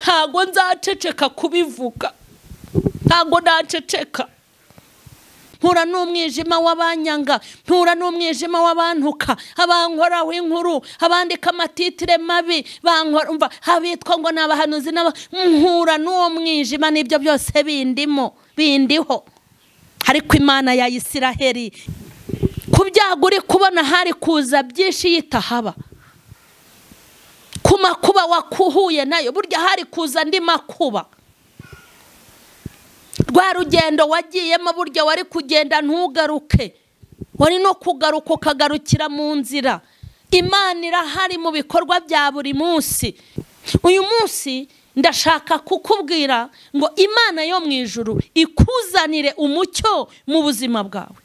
ntabwo nzaceceka kubivuga ntabwo naceceka mpura n'umwijima w'abanyanga mpura n'umwijima w'abantuka abankoraho inkuru abandika amatitire mabi bankorumva abitwa ngo ni abahanuzi n'aba mpura n'uwo mwijima n'ibyo byose bindimo bindiho ariko imana ya isiraheli ku byago uri kubona hari kuza byinshi yitahaba ku makuba wakuhuye nayo burya hari kuza andi makuba rwa rugendo wagiyemo burya wari kugenda ntugaruke wari no kugaruka ukagarukira mu nzira imana irahari mu bikorwa bya buri munsi uyu munsi ndashaka kukubwira ngo imana yo mu ijuru ikuzanire umucyo mu buzima bwawe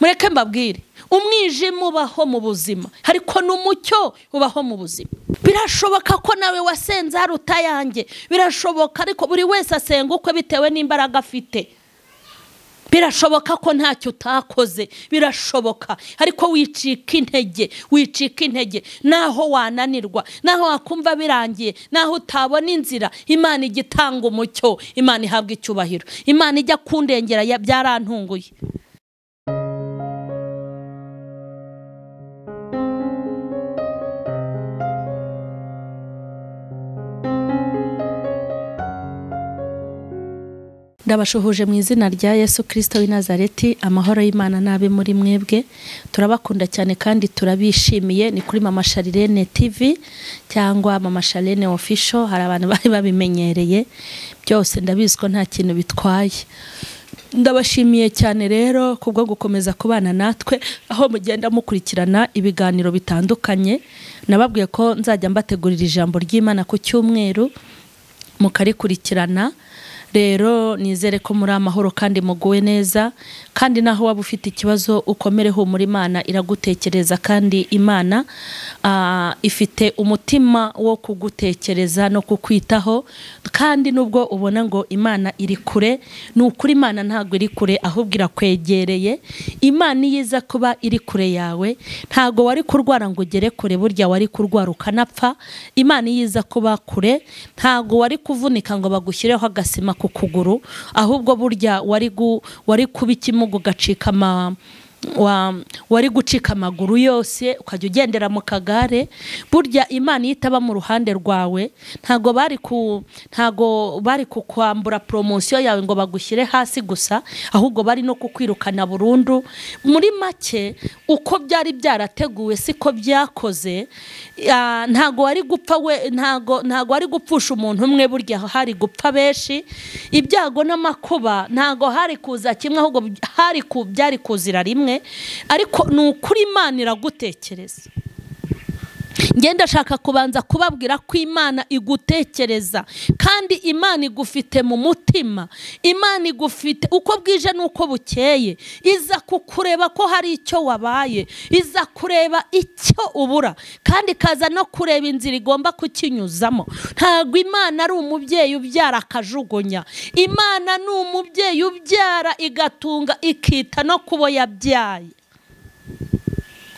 mureke mbabwire umwijima ubaho mu buzima ariko n'umucyo ubaho mu buzima birashoboka ko nawe wasenze hari utayange birashoboka ariko buri wese asenga ukwe bitewe n'imbaraga afite birashoboka ko ntacyo utakoze birashoboka ariko wicika intege wicika intege naho wananirwa naho wakumva birangiye naho utabona inzira imana ijya itanga umucyo imana ihabwa icyubahiro imana ijya kundengera byarantunguye ndabashuhuje mu izina rya yesu kirisito w'inazareti amahoro y'imana n'abe muri mwebwe turabakunda cyane kandi turabishimiye ni kuri mama sharirene tv cyangwa mama sharirene ofisho hari abantu bari babimenyereye byose ndabizi ko nta kintu bitwaye ndabashimiye cyane rero kubwo gukomeza kubana natwe aho mugenda mukurikirana ibiganiro bitandukanye nababwiye ko nzajya mbategurira ijambo ry'imana ku cyumweru mukarikurikirana rero nizere ko muri amahoro kandi muguwe neza kandi naho waba ufite ikibazo ukomere humura imana iragutekereza kandi imana ifite umutima wo kugutekereza no kukwitaho kandi nubwo ubona ngo imana iri kure ni ukuri imana ntabwo iri kure ahubwo irakwegereye imana iyo iza kuba iri kure yawe ntabwo wari kurwara ngo ugere kure burya wari kurwara ukanapfa imana iyo iza kuba kure ntabwo wari kuvunika ngo bagushyireho agasima ku kuguru ahubwo burya wari kuba ikimuga ugacika ama wari gucika amaguru yose ukajya ugendera mu kagare burya imana iyo itaba mu ruhande rwawe ntabwo bari ku ntabwo bari kukwambura poromosiyo yawe ngo bagushyire hasi gusa ahubwo bari no kukwirukana burundu muri make uko byari byarateguwe siko byakoze ntabwo wari gupfa we ntabwo ntabwo wari gupfusha umuntu umwe burya hari gupfa benshi ibyago n'amakuba ntabwo hari kuza kimwe ahubwo hari ku byari kuzira rimwe ariko ni ukuri imana iragutekereza ngenda ashaka kubanza kubabwira ko imana igutekereza kandi imana igufite mu mutima imana igufite uko bwije n'uko bukeye iza kukureba ko hari icyo wabaye iza kureba icyo ubura kandi ikaza no kureba inzira igomba kukinyuzamo ntabwo imana ari umubyeyi ubyara akajugunya imana ni umubyeyi ubyara igatunga ikita no kubo yabyaye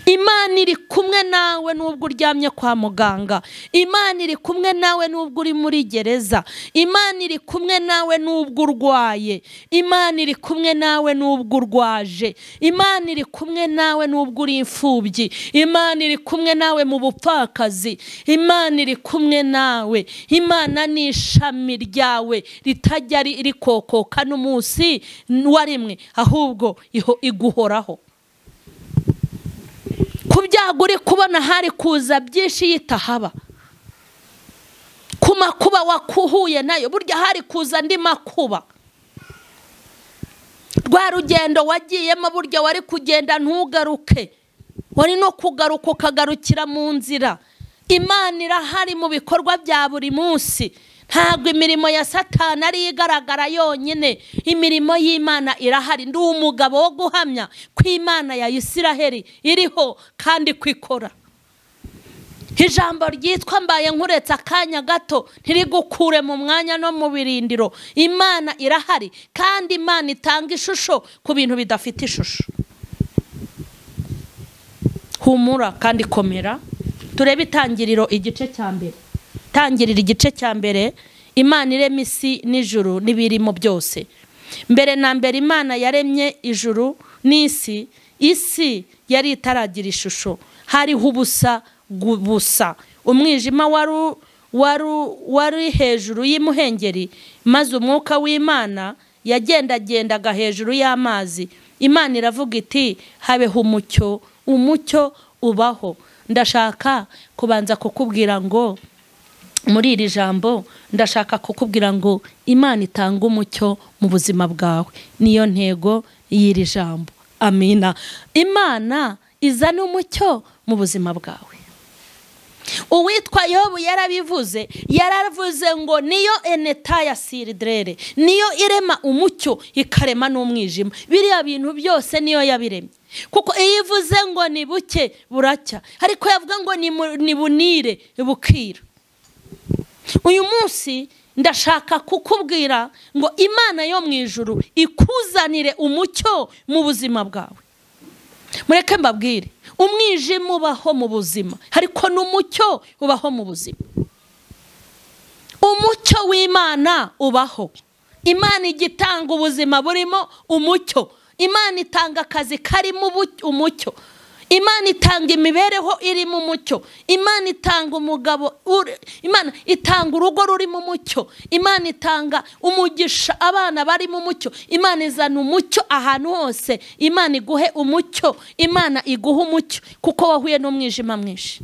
imana iri kumwe nawe n'ubwo uryamye kwa muganga imana iri kumwe nawe n'ubwo uri muri gereza imana iri kumwe nawe n'ubwo urwaye imana iri kumwe nawe n'ubwo urwaje imana iri kumwe nawe n'ubwo uri imfubyi imana iri kumwe nawe mu bupfakazi imana iri kumwe nawe imana ni ishami ryawe ritajya rikokoka n'umunsi wa rimwe ahubwo iguhoraho ku byago uri kubona hari kuza byinshi yitahaba ku makuba wakuhuye nayo burya hari kuza andi makuba rwa rugendo wagiyemo burya wari kugenda ntugaruke wari no kugaruka ukagarukira mu nzira imana irahari mu bikorwa bya buri munsi ntabwo imirimo ya satana ariyo igaragara yonyine imirimo y'imana irahari ndi umugabo wo guhamya ko imana ya isiraheli iriho kandi ko ikora ijambo ryitwa mbaye nkuretse akanya gato ntirigukure mu mwanya no mu birindiro imana irahari kandi imana itanga ishusho ku bintu bidafite ishusho humura kandi komera turebe itangiriro igice cya mbere itangirira igice cya mbere imana irema isi n'ijuru n'ibirimo byose mbere na mbere imana yaremye ijuru n'isi isi yari itaragira ishusho hariho ubusa gubusa umwijima wari wari hejuru y'imuhengeri maze umwuka w'imana yagendagendaga hejuru y'amazi imana iravuga iti habeho umucyo umucyo ubaho ndashaka kubanza kukubwira ngo muri iri jambo ndashaka kukubwira ngo imana itanga umucyo mu buzima bwawe niyo ntego y'iri jambo amina imana izana umucyo mu buzima bwawe uwitwa yobu yarabivuze yaravuze ngo niyo eneta ya siridirere niyo irema umucyo ikarema n'umwijima biriya bintu byose niyo yabiremye kuko iyo ivuze ngo ni buke buracya ariko yavuga ngo ni bunire bukira uyu munsi ndashaka kukubwira ngo imana yo mu ijuru ikuzanire umucyo mu buzima bwawe mureke mbabwire umwijima ubaho mu buzima ariko n'umucyo ubaho mu buzima umucyo w'imana ubaho imana igitanga ubuzima burimo umucyo imana itanga akazi karimo umucyo imana itanga imibereho irimo umucyo imana itanga umugabo imana itanga urugo rurimo umucyo imana itanga umugisha abana barimo umucyo imana izana umucyo ahantu hose imana iguhe umucyo imana iguhe umucyo kuko wahuye n'umwijima mwinshi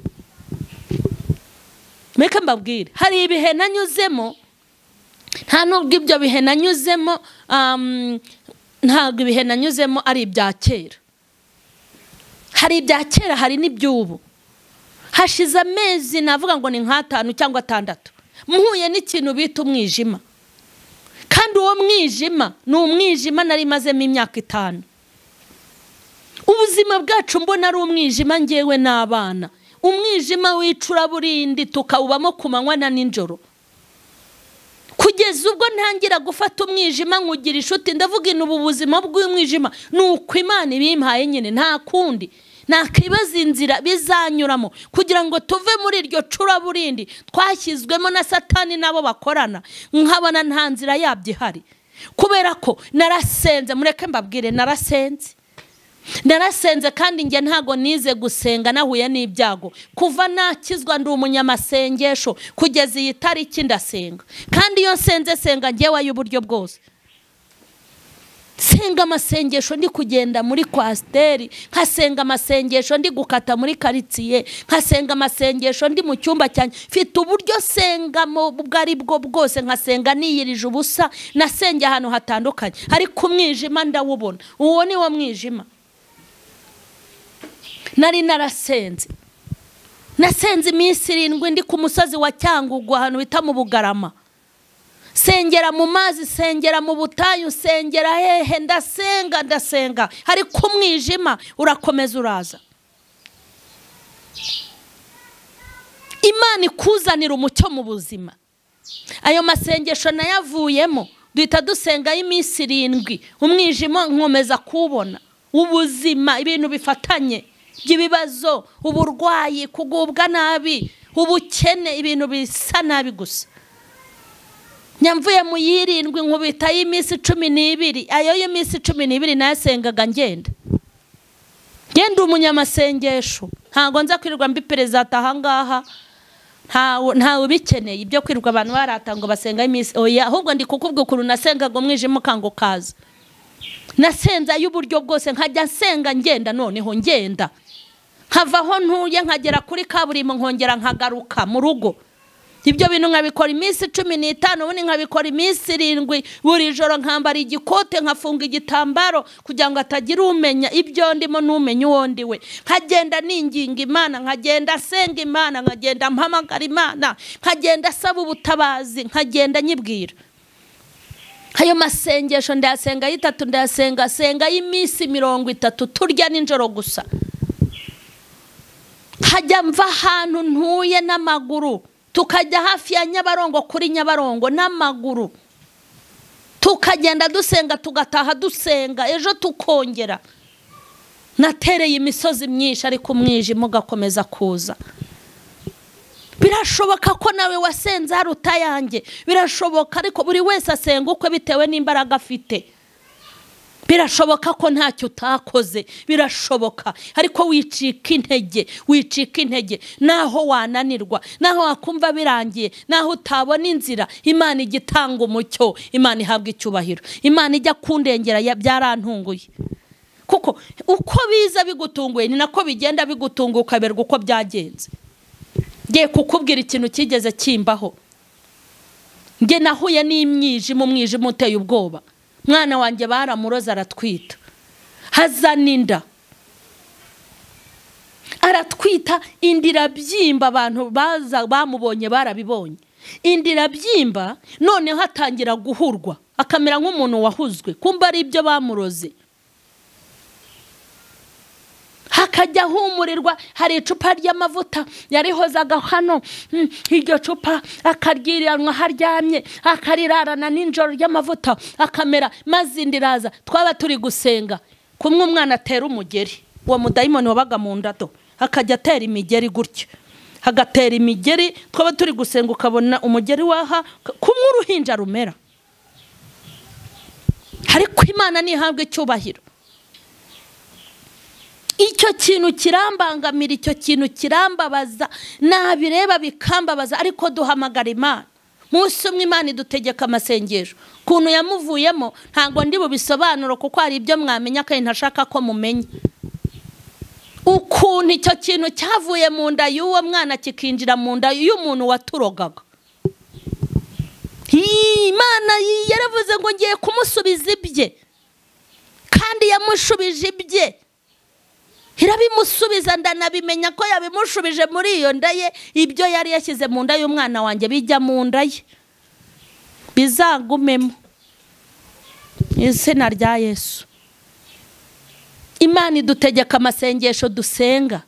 mureke mbabwire hari ibihe nanyuzemo nta nubwo ibyo bihe nanyuzemo ntabwo ibihe nanyuzemo ari ibya kera hari ibya kera hari n'iby'ubu hashize amezi navuga ngo ni nk'atanu cyangwa atandatu mpuye n'ikintu bita umwijima kandi uwo mwijima ni umwijima nari imazemo imyaka itanu ubuzima bwacu mbona ari umwijima ngewe n'abana umwijima w'icuraburindi tukawubamo ku manywa na nijoro kugeza ubwo ntangira gufata umwijima nkugira inshuti ndavuga ubu buzima bw'umwijima ni uko imana ibimpaye nyine nta kundi ntakibaza inzira bizanyuramo kugira ngo tuve muri iryo curaburindi twashyizwemo na satani n'abo bakorana nkabona nta nzira yabyo ihari kubera ko narasenze mureke mbabwire narasenze narasenze kandi njye ntago nize gusenga nahuye n'ibyago kuva nakizwa ndi umunyamasengesho kugeza iyi tariki ndasenga kandi iyo nsenze senga ngewe y'uburyo bwose senga amasengesho ndi kugenda muri kwasiteri nkasenga amasengesho ndi gukata muri karitsiye nkasenga amasengesho ndi mu cyumba cyanjye mfite uburyo sengamo ubwo ari bwo bwose nkasenga niyirije ubusa nasenge ahantu hatandukanye ariko umwijima ndawubona uwo ni wo mwijima nari narasenze nasenze iminsi irindwi ndi ku musozi wa cyangugu ahantu bita mu bugarama sengera mu mazi sengera mu butayu sengera hehe ndasenga ndasenga ariko umwijima urakomeza uraza imana ikuzanira umucyo mu buzima ayo masengesho nayavuyemo duhita dusengaho iminsi irindwi umwijima nkomeza kuwubona ubuzima ibintu bifatanye by'ibibazo uburwayi kugubwa nabi ubukene ibintu bisa nabi gusa nyamvuye mu yirindwi nkubita y'iminsi cumi n'ibiri ayo y'iminsi cumi n'ibiri nayasengaga ngenda ngenda umunyamasengesho ntabwo nza kwirirwa mbi perezida ahangaha ntawe ubikeneye ibyo kwirirwa abantu barata ngo basenga iminsi oya ahubwo ndi kukubwira ukuntu nasengaga umwijima ukanga ukaza nasenze ay'uburyo bwose nkajya nsenga ngenda noneho ngenda nkava aho ntuye nkagera kuri kaburimbo nkongera nkagaruka mu rugo ibyo bintu nkabikora iminsi cumi n'itanu ubundi nkabikora iminsi irindwi buri joro nkambara igikote nkafunga igitambaro kugira ngo hatagira umenya ibyo ndimo n'umenya uwo ndi we nkagenda ninginga imana nkagenda asenga imana nkagenda mpamagara imana nkagenda asaba ubutabazi nkagenda nyibwira ayo masengesho ndayasenga ay'itatu ndayasenga senga y'iminsi mirongo itatu turya nijoro gusa hajya mva ahantu ntuye n'amaguru tukajya hafi ya nyabarongo kuri nyabarongo n'amaguru tukagenda dusenga tugataha dusenga ejo tukongera natereye imisozi myinshi ariko umwijima ugakomeza kuza birashoboka ko nawe wasenze aruta yanjye birashoboka ariko buri wese asenga ukwe bitewe n'imbaraga afite birashoboka ko ntacyo utakoze birashoboka ariko wicika intege wicika intege naho wananirwa naho wakumva birangiye naho utabona inzira imana ijya itanga umucyo imana ihabwa icyubahiro imana ijya kundengera ya- byarantunguye kuko uko biza bigutunguye ni nako bigenda bigutunguye ukaberwa uko byagenze ngiye kukubwira ikintu cyigeze kimbaho njye nahuye n'imyijima umwijima uteye ubwoba mwana wanjye baramuroza aratwita hazana inda aratwita inda irabyimba abantu baza bamubonye barabibonye inda irabyimba noneho atangira guhurwa akamera nk'umuntu wahuzwe kumva ari ibyo bamuroze hakajya ahumurirwa hari icupa ry'amavuta yarihozaga hano mm, iryo cupa akaryiranwa aho aryamye akarirarana n'injoro ry'amavuta akamera maze inda iraza twaba turi gusenga kumwe umwana atera umugeri uwo mudayimoni wabaga mu ndado akajya atera imigeri gutyo agatera imigeri twaba turi gusenga ukabona umugeri waha kumwe uruhinja rumera ariko imana ntihabwe icyubahiro icyo kintu kirambangamira icyo kintu kirambabaza nabireba bikambabaza ariko duhamagara imana munsi umwe imana idutegeka amasengesho ukuntu yamuvuyemo ntabwo ndi bubisobanuro kuko hari ibyo mwamenya kandi ntashaka ko mumenya ukuntu icyo kintu cyavuye mu nda y'uwo mwana kikinjira mu nda y'umuntu waturogaga imana yaravuze ngo ngiye kumusubiza ibye kandi yamushubije ibye irabimusubiza ndanabimenye ko yabimushubije muri iyo nda ye ibyo yari yashyize mu nda y'umwana wanjye bijya mu nda ye bizagumemo izina rya yesu imana idutegeka amasengesho dusenga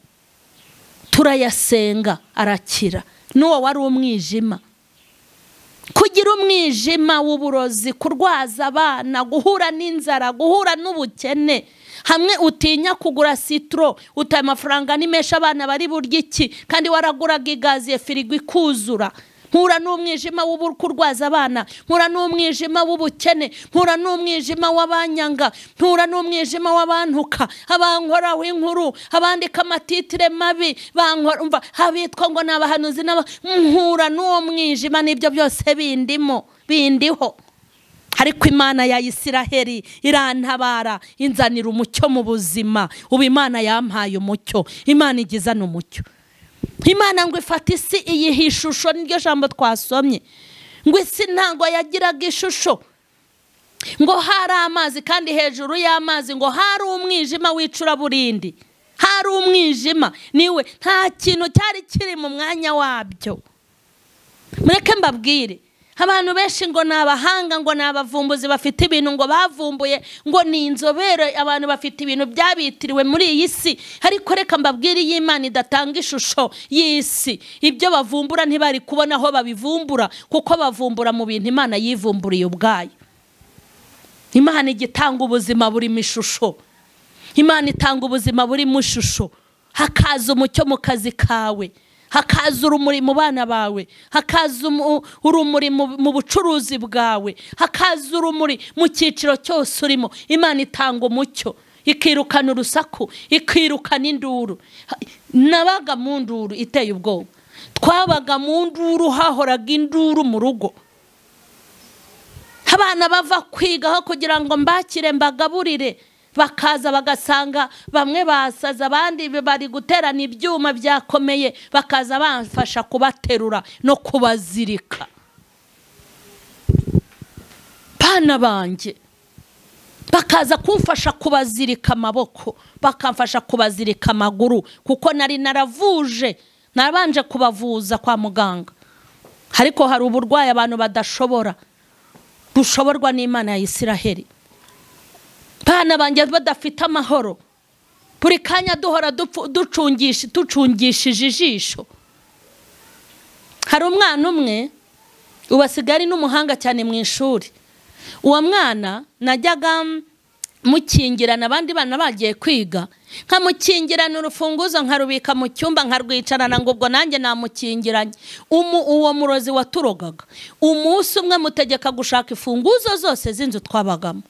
turayasenga arakira n'uwo wari umwijima kugira umwijima w'uburozi kurwaza abana guhura n'inzara guhura n'ubukene hamwe utinya kugura sitoro utaye amafaranga ni menshi abana bari burya iki kandi waraguraga igaziye firigo ikuzura mpura n'umwijima w'ubu- kurwaza abana mpura n'umwijima w'ubukene mpura n'umwijima w'abanyanga mpura n'umwijima w'abantuka abankoraho inkuru abandika amatitire mabi bankora umva abitwa ngo ni abahanuzi n'aba mpura n'uwo mwijima n'ibyo byose bindimo bindiho ariko imana ya isiraheli irantabara inzanira umucyo mu buzima ubu imana yampaye umucyo imana igizana umucyo imana ngo ifate isi iyiha ishusho niryo jambo twasomye ngo isi ntabwo yagiraga ishusho ngo hari amazi kandi hejuru y'amazi ngo hari umwijima w'icuraburindi hari umwijima niwe nta kintu cyari kiri mu mwanya wabyo mureke mbabwire abantu benshi ngo ni abahanga ngo ni abavumbuzi bafite ibintu ngo bavumbuye ngo ni inzobere abantu bafite ibintu byabitiriwe muri iyi si ariko reka mbabwire iyi imana idatanga ishusho y'isi ibyo bavumbura ntibari kubona aho babivumbura kuko bavumbura mu bintu imana yivumburiye ubwayo imana ijya itanga ubuzima burimo ishusho imana itanga ubuzima burimo ishusho hakaza umucyo mu kazi kawe hakaza urumuri mu bana bawe hakaza umu- urumuri mu mu bucuruzi bwawe hakaza urumuri mu cyiciro cyose urimo imana itanga umucyo ikirukana urusaku ikirukana induru Ha- nabaga mu nduru iteye ubwoba twabaga mu nduru hahoraga induru mu rugo abana bava kwiga aho kugira ngo mbakire mbagaburire bakaza bagasanga bamwe basaza abandi bari guterana ibyuma byakomeye bakaza bamfasha kubaterura no kubazirika bana banjye bakaza kumfasha kubazirika amaboko bakamfasha kubazirika amaguru kuko nari naravuje nabanje kubavuza kwa muganga ariko hari uburwayi abantu badashobora bushoborwa n'imana ya isiraheli bana banjye badafite amahoro buri kanya duhora dupfu- ducungisha ducungishije ijisho hari umwana umwe ubu asigaye ari n'umuhanga cyane mu ishuri uwo mwana najyaga mukingirana abandi bana bagiye kwiga nkamukingirana urufunguzo nkarubika mu cyumba nkarwicarana ngo ubwo nanjye namukingiranye umu uwo murozi waturogaga umunsi umwe mutegeka gushaka imfunguzo zose z'inzu twabagamo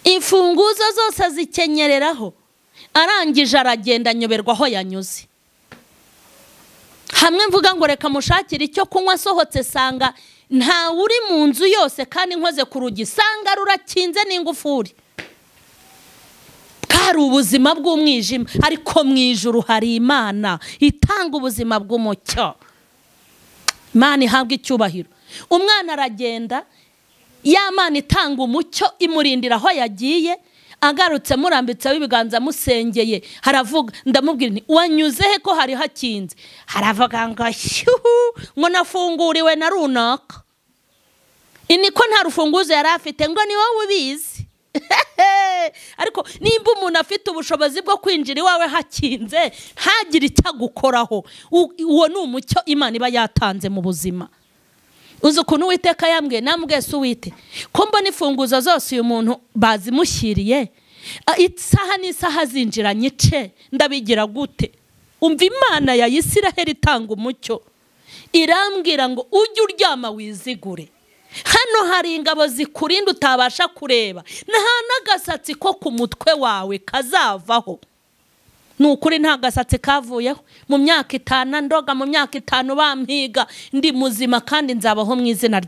imfunguzo zose zikenyereraho arangije aragenda anyoberwa aho yanyuze hamwe mvuga ngo reka mushakire icyo kunywa asohotse sanga ntawe uri mu nzu yose kandi nkoze ku rugi sanga rurakinze n'ingufuri hari ubuzima bw'umwijima ariko mu ijuru hari imana itanga ubuzima bw'umucyo imana ihabwa icyubahiro umwana aragenda ya mana itanga umucyo imurindira aho yagiye agarutse murambitseho ibiganza musengeye haravuga ndamubwira nti wanyuze he ko hari hakinze haravuga ngo shyuhu ngo nafunguriwe na runaka iniko nta rufunguzo yari afite ngo ni wowe ubizi ariko nimba umuntu afite ubushobozi bwo kwinjira iwawe hakinze ntagire icyo agukoraho uwo ni umucyo imana iba yatanze mu buzima uzi ukuntu uwiteka yambwiye nambwe si uwite ko mbona imfunguzo zose uyu muntu bazimushyiriye isaha n'isaha zinjira nyice ndabigira gute umva imana ya Isiraheli itanga umucyo irambwira ngo ujye uryama wizigure hano hari ingabo zikurinda utabasha kureba nta n'agasatsi ko ku mutwe wawe kazavaho ni ukuri nta gasatsi kavuyeho mu myaka itanu ndoga mu myaka itanu bampiga ndi muzima kandi nzabaho mu izina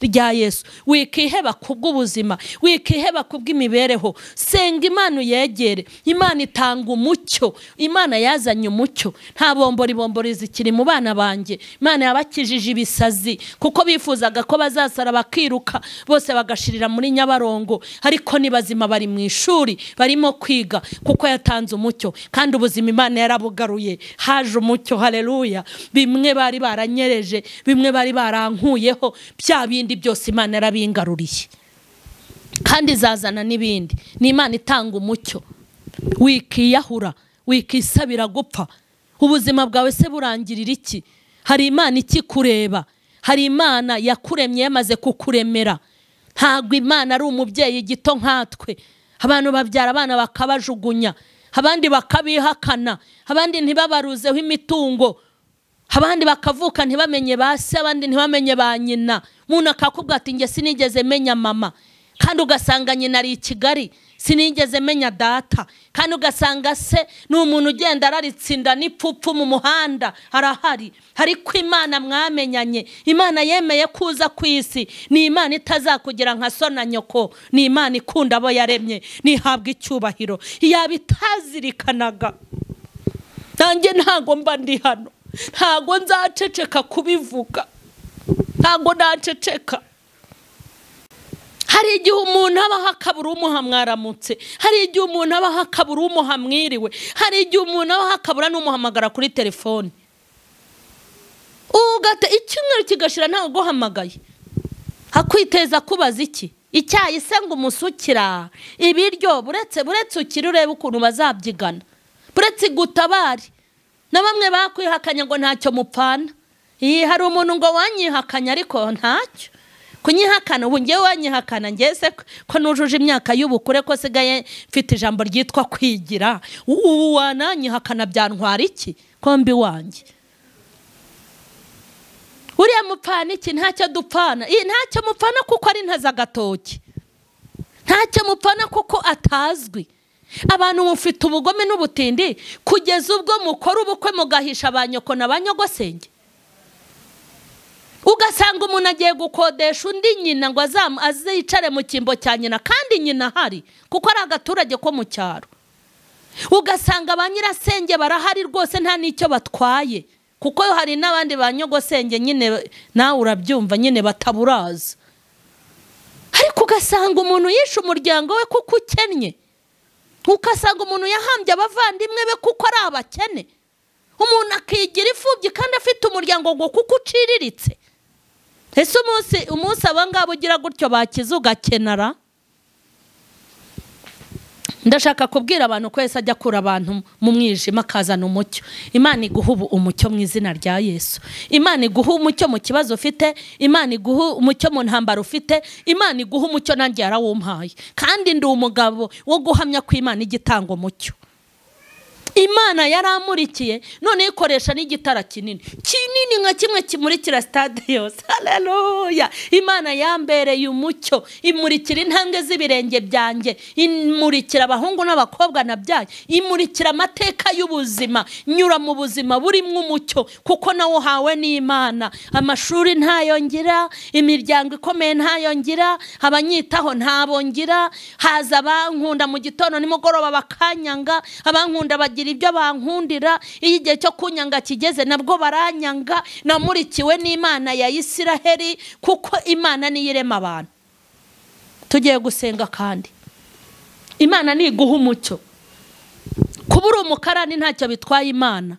rya yesu wikiheba ku bw'ubuzima wikiheba ku bw'imibereho senga imana uyegere imana itanga umucyo imana yazanye umucyo nta bombori bombori zikiri mu bana banjye imana yabakijije ibisazi kuko bifuzaga ko bazasara bakiruka bose bagashirira muri nyabarongo ariko ni bazima bari mu ishuri barimo kwiga kuko yatanze umucyo kandi ubuzima imana yarabugaruye haje umucyo hareruya bimwe bari baranyereje bimwe bari barankuyeho bya bindi byose imana yarabingaruriye kandi izazana n'ibindi ni imana itanga umucyo wikiyahura wikisabira gupfa ubuzima bwawe se burangirira iki hari imana ikikureba hari imana yakuremye yamaze kukuremera ntabwo imana ari umubyeyi gito nkatwe abantu babyara abana bakabajugunya abandi bakabihakana abandi ntibabaruzeho imitungo abandi bakavuka ntibamenye ba se abandi ntibamenye ba nyina umuntu akakubwira ati njye sinigeze menya mama kandi ugasanga nyina ari i kigali sinigeze menya data kandi ugasanga se ni umuntu ugenda araritsinda n'ipfupfu mu muhanda arahari ariko imana mwamenyanye imana yemeye kuza ku isi ni imana itazakugira nka so na nyoko ni imana ikunda abo yaremye ntihabwe icyubahiro yaba itazirikanaga nanjye ntago mba ndi hano ntago nzaceceka kubivuga ntago naceceka hari igihe umuntu abaho akabura umuha mwaramutse hari igihe umuntu abaho akabura umuha mwiriwe hari igihe umuntu abaho akabura n'umuhamagara kuri telefoni ugata icyumweru kigashira ntawe uguhamagaye akwiteza kubaza iki icyayi se ngo umusukira ibiryo buretse buretse ukiri urebe ukuntu bazabyigana buretse igutabare na bamwe bakwihakanya ngo ntacyo mupfana iyi hari umuntu ngo wanyihakanya ariko ntacyo kunyihakana ubu ngewe wanyihakana ngeze ko nujuje imyaka y'ubukure ko sigaye mfite ijambo ryitwa kwigira ubu wananyihakana byantwara iki kombi wanjye uriya mupfana iki ntacyo dupfana ntacyo mupfana kuko ari ntazagatoki ntacyo mupfana kuko atazwi abantu mufite ubugome n'ubutindi kugeza ubwo mukora ubukwe mugahisha ba nyoko na ba nyogosenge ugasanga umuntu agiye gukodesha undi nyina ngo azicare mu cyimbo cya nyina kandi nyina ahari kuko ari agaturage ko mu cyaro ugasanga ba nyirasenge barahari rwose nta n'icyo batwaye kuko hari n'abandi ba nyogosenge nyine nawe urabyumva nyine bataburaza ariko ugasanga umuntu yishe umuryango we kuko ukennye ugasanga umuntu yahambye abavandimwe be kuko ari abakene umuntu akigira imfubyi kandi afite umuryango ngo kuko uciriritse ese umunsi umunsi aba ngaba ugira gutyo bakize ugakenara ndashaka kubwira abantu ko wese ajya akura abantu mu mwijima akazana umucyo imana iguha ubu umucyo mu izina rya yesu imana iguha umucyo mu kibazo ufite imana iguha umucyo mu ntambaro ufite imana iguha umucyo nanjye yarawumpaye kandi ndi umugabo wo guhamya ko imana igitanga umucyo imana yaramurikiye none ikoresha n'igitara kinini kinini nka kimwe kimurikira sitade yose haleluya imana yambereye umucyo imurikira intambwe z'ibirenge byanjye imurikira abahungu n'abakobwa nabyaye imurikira amateka y'ubuzima nyura mu buzima burimo umucyo kuko nawe uhawe n'imana amashuri ntayo ngira imiryango ikomeye ntayo ngira abanyitaho ntabo ngira haza abankunda mu gitondo nimugoroba bakanyanga abankunda bagira ibyo bankundira iyo igihe cyo kunyanga kigeze nabwo baranyanga namurikiwe n'imana ya isiraheli kuko imana niyo irema abantu tugiye gusenga kandi imana ntiguha umucyo kuba uri umukarani ntacyo bitwaye imana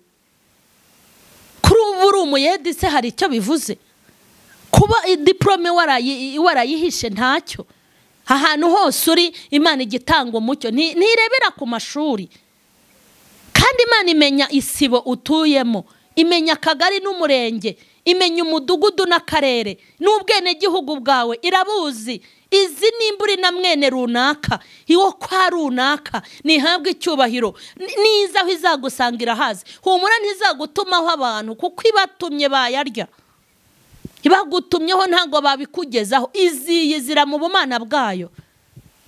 kuri ubu uri umuyedi se hari icyo bivuze kuba diporome warayihishe ntacyo ahantu hose uri imana igitanga umucyo ntirebera ku mashuri kandi imana imenya isibo utuyemo imenya akagari n'umurenge imenya umudugudu n'akarere n'ubwenegihugu bwawe irabuzi izi nimbura na mwene runaka iwo kwa runaka ntihabwe icyubahiro niza aho izagusangira hazi humura ntizagutumaho abantu kuko ibatumye bayarya ibagutumyeho ntabwo babikugezaho iziyi zira mu bumana bwayo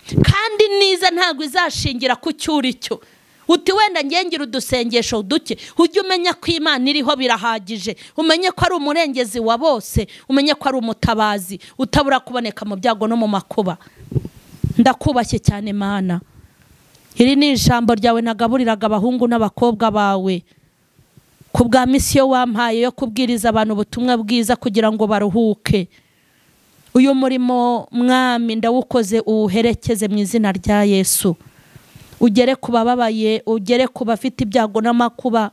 kandi niza ntabwo izashingira ku cyuri cyo uti wenda ngengera udusengesho duke ujye umenya ko imana iriho birahagije umenye ko ari umurengezi wa bose umenye ko ari umutabazi utabura kuboneka mu byago no mu makuba ndakubashye cyane mana iri ni ijambo ryawe nagaburiraga abahungu n'abakobwa bawe ku bwa misiyo wampaye yo kubwiriza abantu ubutumwa bwiza kugira ngo baruhuke uyu murimo mwami ndawukoze uwuherekeze mu izina rya yesu ugere ku bababaye ugere ku bafite ibyago n'amakuba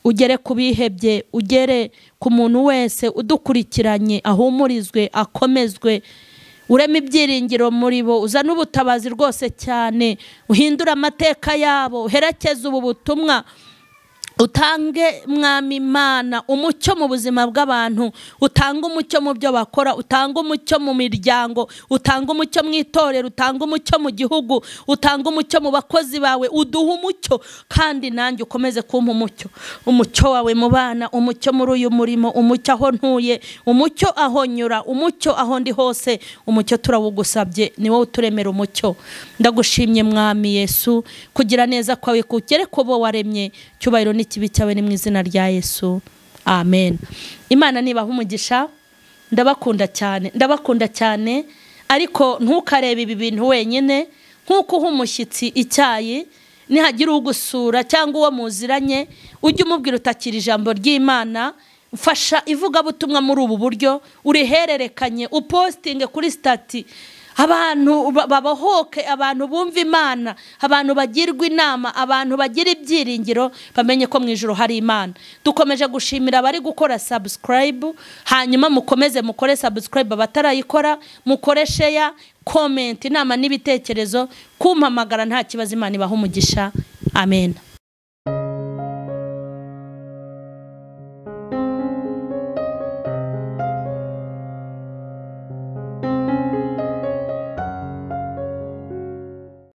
ugere ku bihebye ugere ku muntu wese udukurikiranye ahumurizwe akomezwe urema ibyiringiro muri bo uzana ubutabazi rwose cyane uhindure amateka yabo uherekeze ubu butumwa utange mwami imana umucyo mu buzima bw'abantu utange umucyo mu byo bakora utange umucyo mu miryango utange umucyo mu itorero utange umucyo mu gihugu utange umucyo mu bakozi bawe uduhe umucyo kandi nanjye ukomeze kumpa umucyo umucyo wawe mu bana umucyo muri uyu murimo umucyo aho ntuye umucyo aho nyura umucyo aho ndi hose umucyo turawugusabye ni wowe uturemera umucyo ndagushimye mwami yesu kugira neza kwawe kugere ku bo waremye cyubahiro ni ikibi cyawe ni mu izina rya yesu amen imana nibaha umugisha ndabakunda cyane ndabakunda cyane ariko ntukarebe ibi bintu wenyine nk'uko uha umushyitsi icyayi nihagira ugusura cyangwa uwo muziranye ujye umubwira utakira ijambo ry'imana fasha ivugabutumwa muri ubu buryo urihererekanye upositinge kuri sitati abantu babahoke abantu bumva imana abantu bagirwa inama abantu bagira ibyiringiro bamenye ko mu ijoro hari imana dukomeje gushimira abari gukora sabusikarayibu hanyuma mukomeze mukore sabusikarayibu abatarayikora mukore sheya komenti inama n'ibitekerezo kumpamagara nta kibazo imana ibaha umugisha amen